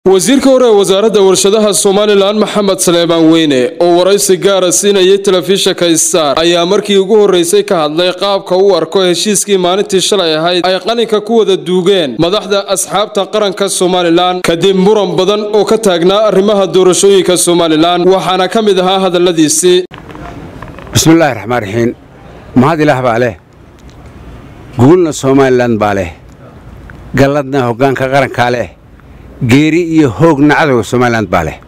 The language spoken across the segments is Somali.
wasiirka hore ee wasaaradda warshadaha somalilan maxamed saleebaan weyne oo waraysi gaara siinayay telefishinka star ayaa markii ugu horreysay ka hadlay qaabka u arko heshiiskii maalintii shalay ahayd ay qalinka ku wada duugeen madaxda asxaabta qaranka somalilan kadib muran badan oo ka taagnaa arrimaha doorashooyinka somalilan waxaana ka mid ahaa hadalladiisii bismillaahi raxmaan raxiim mahad ilaah baa leh guulna somalilan baa leh galladna hoggaanka qarankaa leh geeri iyo hoogna cadowga somalilan baa leh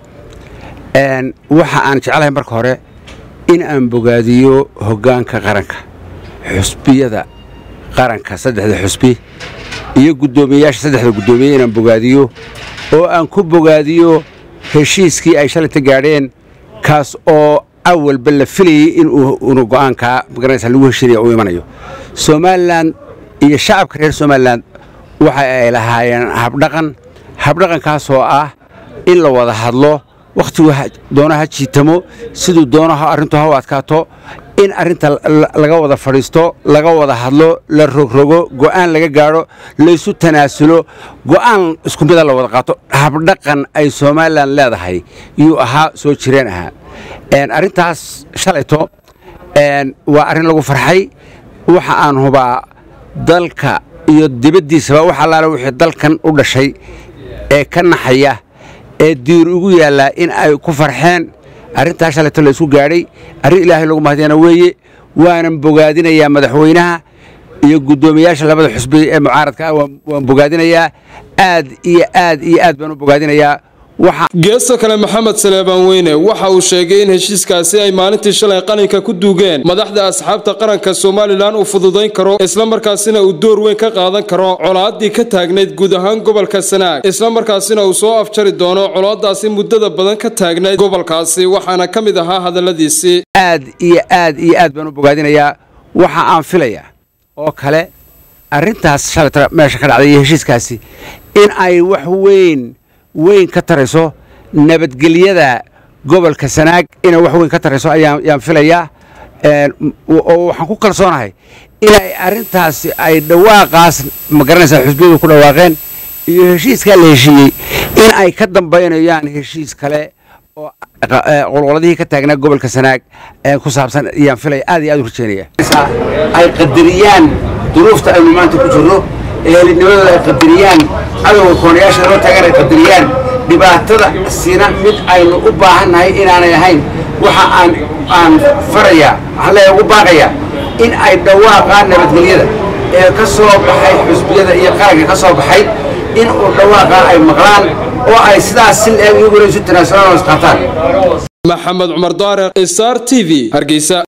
waxa aan jeclahay marka hore in aan bogaadiyo hoggaanka qaranka xusbiyada qaranka saddexda xusbi iyo guddoomiyeyaasha saddexda guddoomiye inaan bogaadiyo oo aan ku bogaadiyo heshiiskii ay shalayta gaadheen kaas oo awalba la filayey inuu go'aankaa magaranaysa lagu heshinaya u imanayo somalilan iyo shacabka reer somalilan waxa ay lahaayeen habdhaqan habdhaqankaasoo ah in la wada hadlo wakhtigu doono ha jiitamo siduu doono arrintu ha u adkaato in arrinta laga wada fadhiisto laga wada hadlo la rogrogo go'aan laga gaadho laysu tanaasulo go'aan isku mida la wada qaato habdhaqan ay somalilan leedahay yuu ahaa soo jireen ahaa arrintaas shalayto waa arrin lagu farxay waxa aan hubaa dalka iyo dibaddiisaba wax allaale wixii dalkan u dhashay ee ka naxaya ee diir ugu yaallaa in ay ku farxeen arrintaas shalayto la isku gaadhay arrin ilaahay lagu mahdiyana weeye waanan bogaadinayaa madaxweynaha iyo guddoomiyaasha labada xusbi ee mucaaradka ah waan bogaadinayaa aad iyo aad iyo aad baan u bogaadinayaa geesta kale maxamed saleebaan weyne waxa uu sheegay in heshiiskaasi ay maalintii shalay qalinka ku duugeen madaxda asxaabta qaranka somalilan uu fududayn karo islamarkaasina uu door weyn ka qaadan karo colaaddii ka taagnayd guud ahaan gobolka sanaag islamarkaasina uu soo afjari doono colaadaasi muddada badan ka taagnayd gobolkaasi waxaana ka mid ahaa hadalladiisii aad iyo aad iyo aad baan u bogaadinayaa waxa aan filayaa oo kale arrintaas shalayta meesha ka dhacday iyo heshiiskaasi in ay wax weyn weyn ka tarayso nabadgelyada gobolka sanaag inay wax weyn ka tarayso ayaan filayaa oo waxaan ku kalsoonahay inay arrintaasi ay dhawaaqaas ma garanaysaa xusbiyadu ku dhawaaqeen iyo heshiiskaa la heshiiyey in ay ka dambaynayaan heshiis kale oo qolqoladihii ka taagnaa gobolka sanaag ku saabsan ayaan filaya aad iyo aad u rajeynaya ay qadariyaan duruufta aynu maanta ku jirno ehelinimadooda ay qadariyaan cadowga koonayaasha loo taagan ay qadariyaan dhibaatada sina mid aynu u baahannahay inaanay ahayn waxa aan aan farayaa waxaan leeyahay ugu baaqayaa in ay dhawaaqaan nabadgelyada ee ka soo baxay xusbiyada iyo qaranka ka soo baxay in uu dhawaaqaa ay maqlaan oo ay sidaas si leeg iyaguna isu tanaasulaan oo isqaataan maxamed cumar daariq star t v hargeysa